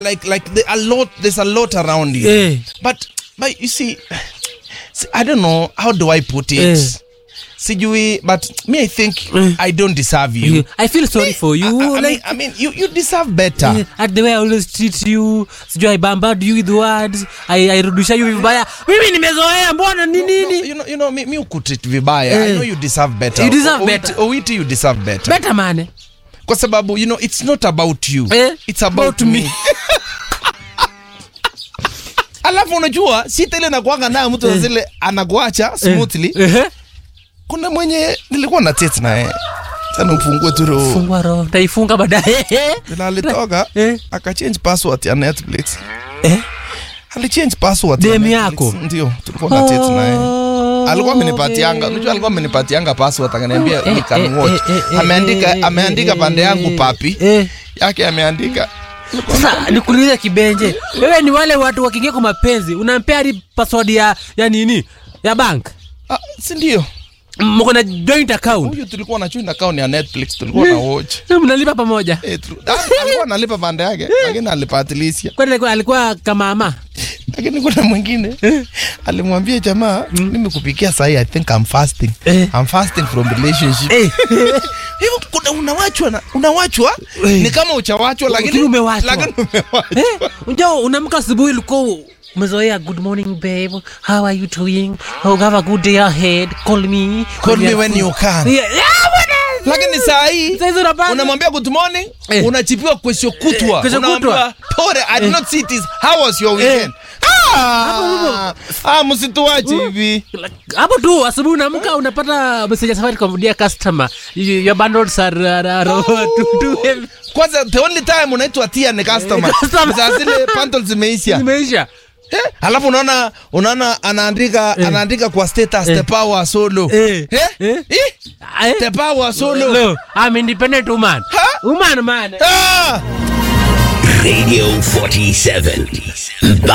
like like the, a lot there's a lot around you Eh. but but you see, see i don't know how do i put it Eh. sijui but me i think Eh. i don't deserve you You- I feel sorry for you. I, I, I like, mean, I mean you, you deserve better eh, at the way I always treat you, sijui I bombard you with words, I, I rudisha you vibaya. Mimi nimezoea mbona ni No, nini? you know, you know, mi, mi ukutreat vibaya i Eh. know you deserve better You deserve O- better. Owiti- owiti you deserve better Better man. kwa sababu you know it's not about you Eh, it's about, about me, me. alafu unajua sita ile nakuanga nayo mtu Eh. zile anakuacha smoothly Eh. kuna mwenye nilikuwa na tet naye sana ufungue tu roho Fungua roho. Taifunga baadaye. vile alitoka Eh. akachange password ya netflix Eh. alichange password ya Dem Netflix. yako? ndio tulikuwa na tet naye alikuwa amenipatianga Okay. unajua alikuwa amenipatianga password akaniambia Eh, you can eh, watch eh, eh, ameandika eh, ameandika eh, pande yangu eh, papi eh. yake ameandika Sasa nikuulize kibenje, wewe ni wale watu wakiingia kwa mapenzi unampea hadi password ya ya nini ya bank, ah, si ndio mko na joint account, huyu tulikuwa na joint account ya netflix tulikuwa na watch mnalipa pamoja. Eh, tu- ah, alikuwa analipa pande yake lakini alipatilisha Kwani alikuwa, alikuwa kama ama lakini kuna mwingine alimwambia jamaa mimi kupikia sahi i think I'm fasting Eh. I'm fasting from relationship eh. hivyo kuna unawachwa na unawachwa Eh. ni kama uchawachwa lakini Lakini umewachwa. lakini umewachwa Eh, unajua unaamka asubuhi ulikuwa umezoea good morning babe how are you doing oh have a good day ahead call me Call me when you can. yeah, yeah, bwana. lakini saa hii Sasa hizi unapata- unamwambia good morning Eh. unachipiwa kesho kutwa Eh, kesho Unaambiwa, kutwa. pole i did not see this how was your weekend ah ah msituache hivi hapo tu asubuhi unaamka unapata message ya Safaricom dear customer you- your bundles are, are, are too, too heavy kwanza the only time unaitwa tia ni customer Eh, customer. saa zile bundles zimeisha zimeisha Eh, alafu unaona unaona anaandika Eh. anaandika kwa status Eh. the power solo Eh. Eh? Eh. Eh? Eh? the power solo No, I'm independent woman Ha? woman man ah! Radio 47.